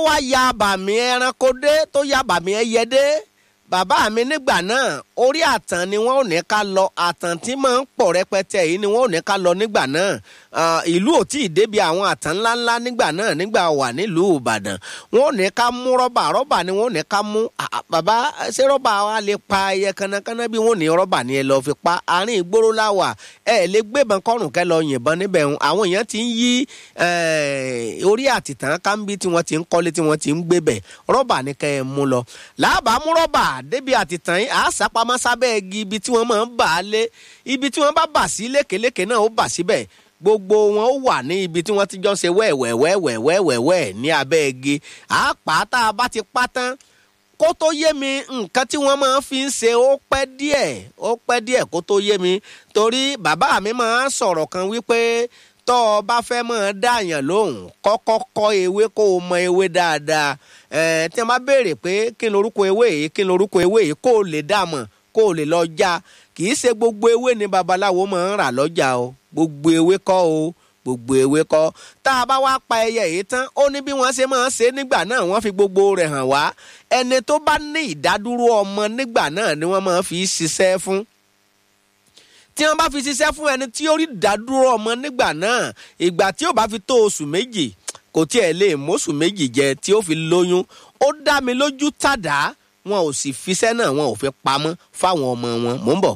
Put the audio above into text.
wá ya àbàmì ẹranko dé tó ya àbàmì ẹyẹ dé bàbá mi nígbà náà orí àtàn ni wọn ò ní ká lọ àtàn tí máa ń pọ̀ rẹpẹtẹ yìí ni wọn ò ní ká lọ nígbà náà ìlú ò tí ì débi àwọn àtàn ńláńlá nígbà náà nígbà wà nílùú Ìbàdàn wọn ò ní ká mú rọ́bà rọ́bà ni wọn ò ní ká mú bàbá ṣé rọ́bà wa lè pa ẹyẹ kanakana bí wọn ò ní rọ́bà ni ẹ lọ fi pa àárín ìgboro láwà ẹ lè gbébọn kọrùn kẹ lọ yìnbọn níbẹ̀ ń àwọn èèyàn ti ń yí orí àtìtàn kámbí tí wọ́n ti ń kọ́lé tí wọ́n ti ń gbébẹ̀ rọ́bà ni kẹ́ ẹ mú lọ làbàá mú rọ́bà débi àtìtàn yìí àásàpamọ́ sábẹ́ igi ibi tí wọ́n máa ń bà á lé ibi tí wọ́n bá bà sí lékeléke náà ó bà síbẹ̀ gbogbo wọn ó wà ní ibi tí wọ́n ti jọ ṣe wẹ́ẹ̀wẹ́wẹ́wẹ́wẹ́wẹ́ ní abẹ́ igi àápá tá a bá ti pa tán kó tó yé mi nǹkan tí wọ́n máa fi ń ṣe ó pẹ́ díẹ̀ ó pẹ́ díẹ̀ kó tó yé mi torí bàbá mi máa ń sọ̀rọ̀ kan wípé tọ́ ọ bá fẹ́ máa dáàyàn lóhùn kọ́kọ́ kọ́ ewé kó o mọ ewé dáadáa ẹ̀ẹ́n tí wọ́n bá béèrè pé kí ni orúkọ ewé yìí kí ni orúkọ ewé yìí kó o lè dá mọ̀ kó o lè lọ já kì í ṣe gbogbo ewé ni babaláwo máa ń rà lọ́jà o gbogbo ewé kọ́ o gbogbo ewé kọ́ tá a bá wá pa ẹyẹ yìí tán ó ní bí wọ́n ṣe máa ń ṣe nígbà náà wọ́n fi gbogbo rẹ̀ hàn wá ẹni tó bá ní ìdádúró ọmọ nígbà náà ni wọ́n máa fi ṣiṣẹ́ fún tí wọ́n bá fi ṣiṣẹ́ fún ẹni tí ó rí ìdádúró ọmọ nígbà náà ìgbà tí ó bá fi tó oṣù méjì kò tiẹ̀ lè mọ́ṣù méjì jẹ tí ó fi lóyún ó dá mi lójú tàdá wọn ò sì fiṣẹ́ náà wọn ò fi pamọ́ fáwọn ọmọ wọn mò ń bọ̀.